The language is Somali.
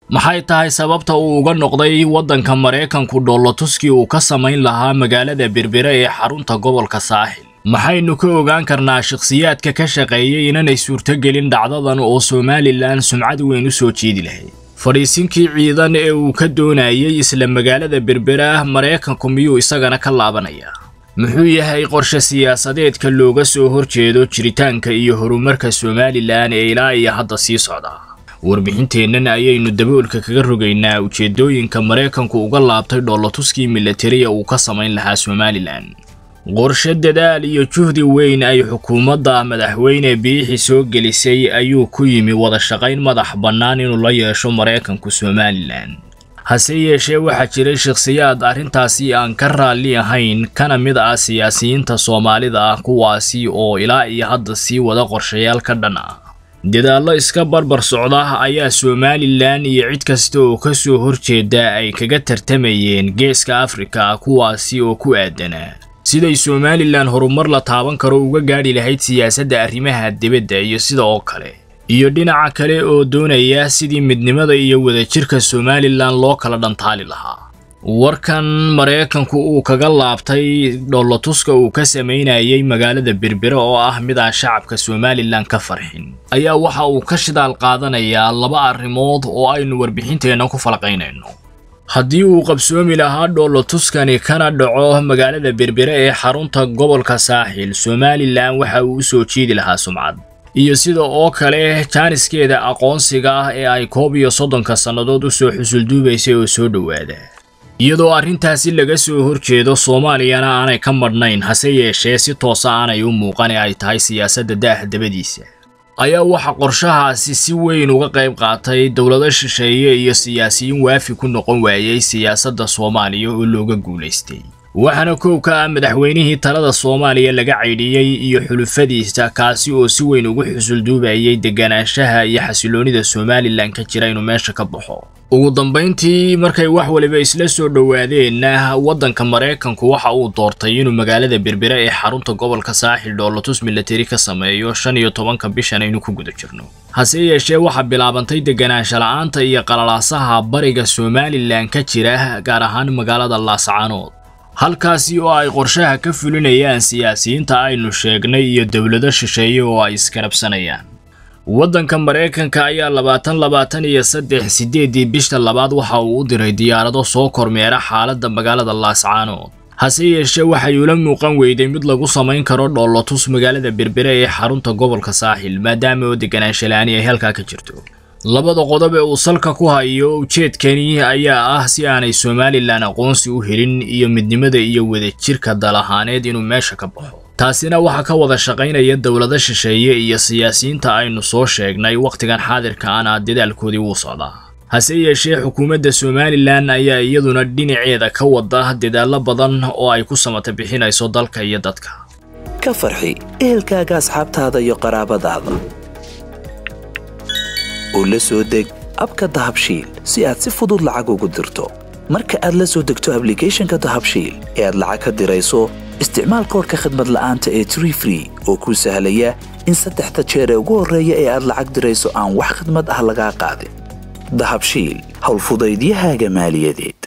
maxay tahay sababta uu uga noqday waddanka maraykanku dhoolotuskii uu ka samayn lahaa magaalada berbere ee xarunta gobolka saaxil maxaynu ka ogaan karnaa shakhsiyaadka ka shaqeeyay inanay suurtogelin dhacdadan oo somalilan sumcad weyn u soo jeedi lahayd fadhiisinkii ciidan ee uu ka doonayay isla magaalada berbera maraykanku miyuu isagana ka laabanayaa muxuu yahay qorshe siyaasadeedka looga soo horjeedo jiritaanka iyo horumarka somalilan ee ilaa iyo hadda sii socda warbixinteennan ayaynu daboolka kaga rogaynaa ujeedooyinka maraykanku uga laabtay dhoolotuskii milatariya uu ka samayn lahaa somalilan qorshe dadaal iyo juhdi weyn ay xukuumadda madaxweyne biixi soo gelisay ayuu ku yimi wada shaqayn madax bannaan inuu la yeesho maraykanku somalilan hase yeeshee waxaa jiray shakhsiyaad arrintaasi aan ka raalli ahayn kana mid ah siyaasiyiinta soomaalida ah kuwaasi oo ilaa iyo hadda sii wada qorshayaal ka dhan ah dadaallo iska barbar socda ayaa somalilan iyo cid kasta oo ka soo horjeeda ay kaga tartamayeen geeska afrika kuwaasi oo ku aadanaa siday somalilan horumar la taaban karo uga gaadhi lahayd siyaasadda arrimaha dibadda iyo sida oo kale iyo dhinaca kale oo doonaya sidii midnimada iyo wadajirka somalilan loo kala dhantaali lahaa warkan maraykanku uu kaga laabtay dhoolotuska uu ka samaynayay magaalada berbere oo ah mid aan shacabka somalilan ka farxin ayaa waxa uu ka shidaal qaadanayaa laba arrimood oo aynu warbixinteenna ku falqaynayno haddii uu qabsoomi lahaa dhoolotuskani kana dhaco magaalada berbere ee xarunta gobolka saaxil somalilan waxa uu u soo jeedi lahaa sumcad iyo sida oo kale jaaniskeeda aqoonsiga ah ee ay koob iyo soddonka sannadood u soo xusulduubaysay oo soo dhowaada iyadoo arrintaasi laga soo horjeedo soomaaliyana aanay ka madhnayn hase yeeshee si toosa aanay u muuqan ee ay tahay siyaasadda daaha dabadiisa ayaa waxa qorshahaasi si weyn uga qayb qaatay dowlado shisheeye iyo siyaasiyiin waafi ku noqon waayey siyaasadda soomaaliya oo looga guulaystay waxaana kow ka ah madaxweynihii talada soomaaliya laga caydhiyey iyo xulufadiisa kaasi oo si weyn ugu xusulduubayay deganaanshaha iyo xasiloonida somalilan ka jira inuu meesha ka baxo ugu dambayntii markay wax waliba isla soo dhowaadeenna waddanka maraykanku waxa uu doortay inuu magaalada berbere ee xarunta gobolka saaxil dhoolotus milatari ka sameeyo shan iyo tobanka bishan aynu ku guda jirno hase yeeshee waxaa bilaabantay deganaansha la-aanta iyo qalalaasaha bariga somalilan ka jira gaar ahaan magaalada laascaanood halkaasi oo ay qorshaha ka fulinayaan siyaasiyiinta aynu sheegnay iyo dowlado shisheeye oo ay iskarabsanayaan waddanka maraykanka ayaa labaatan labaatan iyo saddex siddeedii bisha labaad waxa uu u diray diyaarado soo kormeera xaaladda magaalada laascaanood hase yeeshee waxay ula muuqan weyday mid lagu samayn karo dhoolotus magaalada berbere ee xarunta gobolka saaxil maadaama oo deganaanshala'aani ay halkaa ka jirto labada qodob ee uu salka ku hayo ujeedkani ayaa ah si aanay somalilan aqoonsi u helin iyo midnimada iyo wadajirka dal ahaaneed inuu meesha ka baxo taasina waxaa ka wada shaqaynaya dowlado shisheeye iyo siyaasiyiinta aynu soo sheegnay wakhtigan xaadirka ana dadaalkoodii wuu socdaa hase yeeshee xukuumadda somalilan ayaa iyaduna dhinaceeda ka wada dadaallo badan oo ay ku samata bixinayso dalka iyo dadka ka farxi ehelkaaga asxaabtaada iyo qaraabadaada oo la soo deg abka dahabshiil si aad si fudud lacag ugu dirto marka aad la soo degto ablicathonka dahabshiil ee aad lacag ka dirayso isticmaal koorka khadmad la'aanta ee tree free oo kuu sahlaya in saddexda jeer ee ugu horreeya ee aad lacag dirayso aan wax khadmad ah lagaa qaadin dahabshiil howlfudaydiyahaaga maaliyadeed